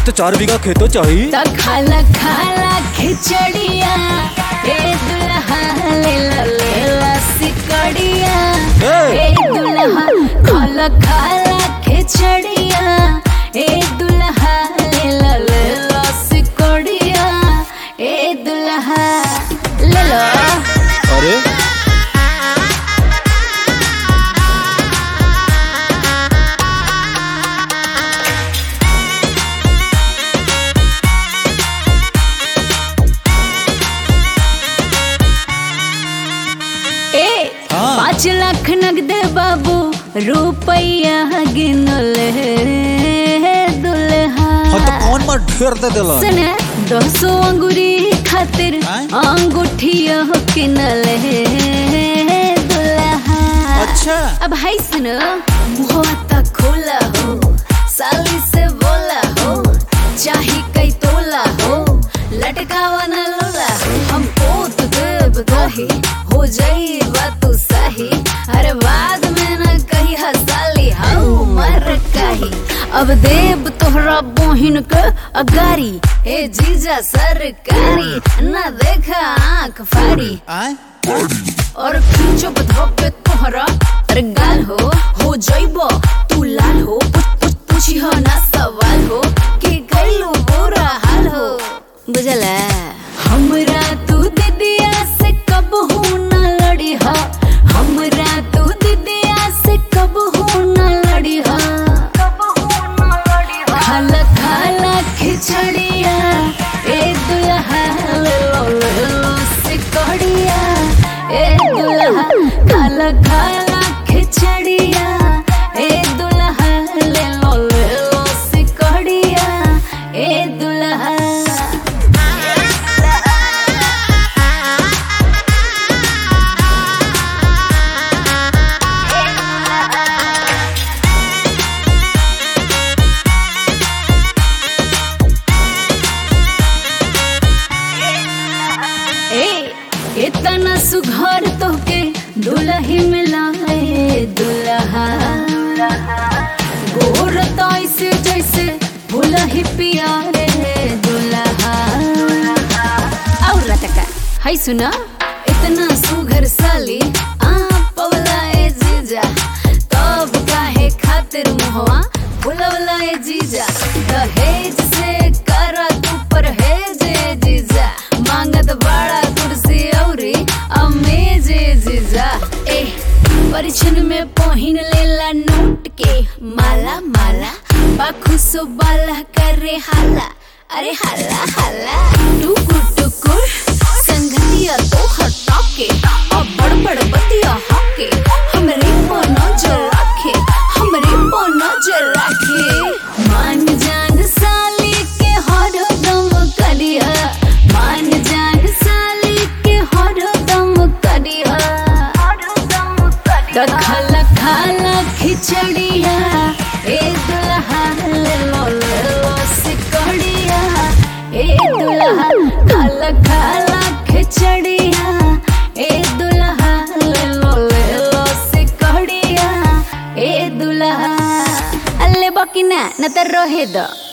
तो चार बीघा खेतो चाहिए त खाला खाला खिचड़िया ए दुल्हा ले ला ले ला सिकड़िया ए! ए दुल्हा खाला खाला खिचड़िया ए दुल्हा ले ला ले ला सिकड़िया ए दुल्हा ले लो अरे ए हाँ। पाँच लाख नगद बाबू रुपया गिनले दुल्हा हाँ तो कौन मार ढेर दे दिला सुने दसो अंगूरी खातिर आय? अंगूठिया किनले दुल्हा अच्छा अब हाय सुन मुहवा तक खोला हो साली से बोला हो चाही कई तोला हो लटकावा न लोला हम पोत देव दही हो जाई बात सही अरे बाद में न कही हसाली हाउ मर कही अब देव तोहरा बोहिन के अगारी ए जीजा सरकारी न देखा आंख फाड़ी आए और खींचो बधोपे तोहरा अरे गाल हो हो जाइबो तू लाल हो पूछ पूछ पूछी हो ना सवाल हो कि गइलो बुरा हाल हो बुझला हमरा तू दीदिया से कब हो ना लड़ी हा हमरा तू दीदिया से कब हो ना लड़ी हा खाला खाला खिचड़िया ए दुल्हा ले लो ले लो सिकड़िया ए दुल्हा खाला खाला खिचड़िया ए दुल्हा ले लो ले लो सिकड़िया ए दुल्हा ए इतना सुघर तोके दुलही मिलाए दुल्हा गोर से जैसे भुलही पिया रे दुल्हा और रटका हाय सुना इतना सुघर साली आ पवला ए जीजा तब काहे खातिर मुहवा बुलवला ए जीजा दहेज से करा तू परहेज ए जीजा मांगत बड़ा कुर्सी औरी अमेज ए जीजा ए परिछन में पहिन लेला नोट के माला माला बाखुसो बाला करे हाला अरे हाला हाला टुकुर टुकुर संगतिया तो हटा के अब बड़ बड़ बतिया हाके हमरे पर नजर रखे हमरे पर नजर रखे मान जान साली के हर दम करिया मान जान साली के हर दम करिया त खाला खाला खिचड़िया ए दुल्हा ले लो ले लो सिकड़िया ए दुल्हा खाला खाला खिचड़िया ए दुल्हा ले लो ले लो सिकड़िया ए दुल्हा अल्ले बकिना न त रहे द